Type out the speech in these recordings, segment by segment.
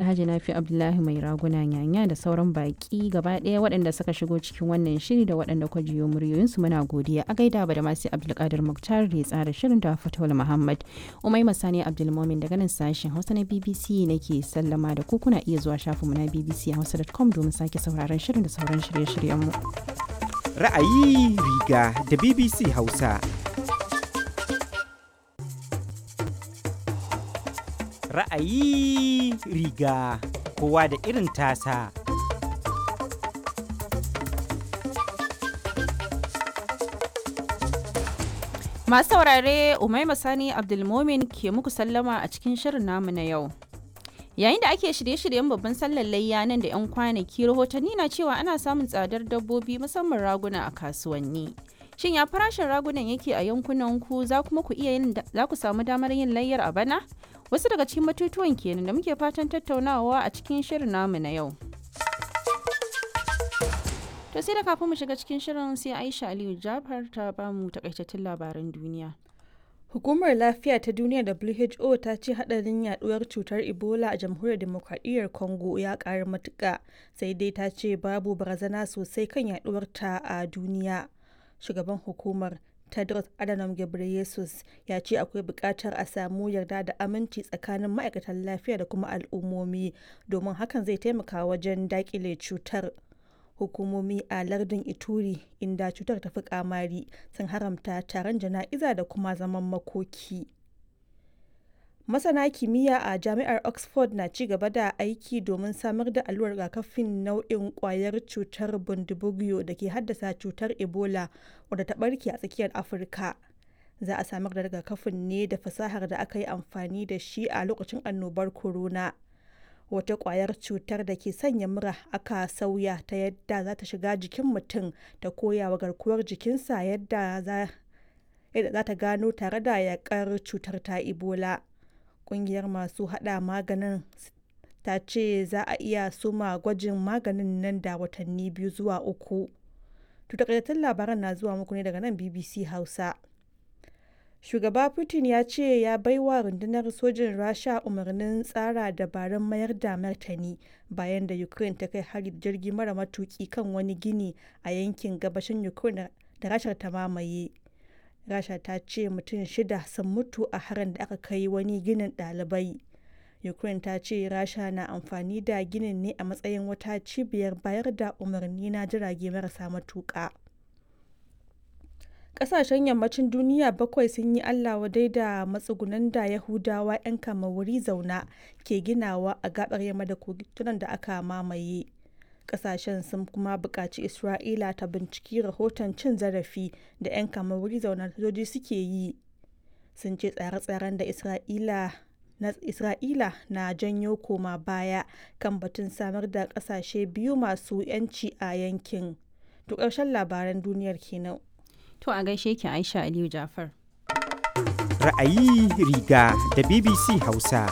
Alhaji Nafi Abdullahi mai raguna nyanya da sauran baki gaba ɗaya waɗanda suka shigo cikin wannan shiri da waɗanda kwa jiyo muryoyinsu muna godiya a gaida ba da masu Abdulkadir Muktar da ya tsara shirin da Fatawul Muhammad. Umai Masani Abdulmomin daga nan sashen Hausa na BBC nake sallama da ku kuna iya zuwa shafinmu na BBC Hausa.com domin sake sauraron shirin da sauran shirye-shiryenmu. Ra'ayi riga da BBC Hausa. Ra'ayi riga kowa da irin tasa. Masu saurare Umaima Sani Abdulmomin ke muku sallama a cikin shirin namu na yau. Yayin da ake shirye-shiryen babban sallar layya nan da 'yan kwanaki rahotanni na cewa ana samun tsadar dabbobi musamman raguna a kasuwanni. Shin ya farashin ragunan yake a yankunan ku za kuma ku iya yin za ku samu damar yin layyar a bana? Wasu daga cikin batutuwan kenan da muke fatan tattaunawa a cikin shirin namu na yau. To sai da kafin mu shiga cikin shirin sai Aisha Aliyu Jafar ta bamu takaitattun labaran duniya. Hukumar Lafiya ta Duniya WHO ta ce hadarin yaduwar cutar Ebola a Jamhuriyar Demokradiyyar Congo ya ƙaru matuƙa, sai dai ta ce babu barazana sosai kan yaduwar ta a duniya. Shugaban hukumar Tedros Adhanom Ghebreyesus ya ce akwai buƙatar a samu yarda da aminci tsakanin ma'aikatan lafiya da kuma al'ummomi domin hakan zai taimaka wajen daƙile cutar. hukumomi a lardin ituri inda cutar ta fi kamari sun haramta taron jana'iza da kuma zaman makoki masana kimiyya a jami'ar oxford na ci gaba da aiki domin samar da allurar rigakafin nau'in kwayar cutar bundibugyo da ke haddasa cutar ebola wadda ta barke a tsakiyar afirka za a samar da rigakafin ne da fasahar da aka yi amfani da shi a lokacin annobar corona wata kwayar cutar da ke sanya mura aka sauya ta yadda za ta shiga jikin mutum ta koya wa garkuwar jikinsa yadda za ta gano tare da yakar cutar ta ebola kungiyar masu hada maganin ta ce za a iya suma gwajin maganin nan da watanni biyu zuwa uku takaitattun labaran na zuwa muku ne daga nan bbc hausa shugaba putin ya ce ya baiwa rundunar sojin rasha umarnin tsara dabarun mayar da martani bayan da ukraine ta kai hari da jirgi mara matuki kan wani gini a yankin gabashin ukraine da rashar ta mamaye rasha ta ce mutum shida sun mutu a harin da aka kai wani ginin ɗalibai ukraine ta ce rasha na amfani da ginin ne a matsayin wata cibiyar bayar da umarni na jirage marasa matuƙa. kasashen yammacin duniya bakwai sun yi allah wadai da matsugunan da yahudawa 'yan wuri zauna ke ginawa a gabar yamma da kogunan da aka mamaye kasashen sun kuma buƙaci isra'ila ta binciki rahoton cin zarafi da 'yan wuri zauna sojoji suke yi sun ce tsare-tsaren da isra'ila na isra'ila na janyo koma baya kan batun samar da kasashe biyu masu 'yanci a yankin to ƙarshen labaran duniyar kenan To a gaishe ki Aisha Aliyu Jafar. Ra'ayi riga da BBC Hausa.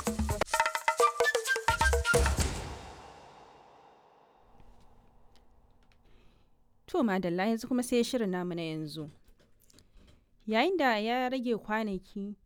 To madalla yanzu kuma sai shirin namu na yanzu. Yayin da ya rage kwanaki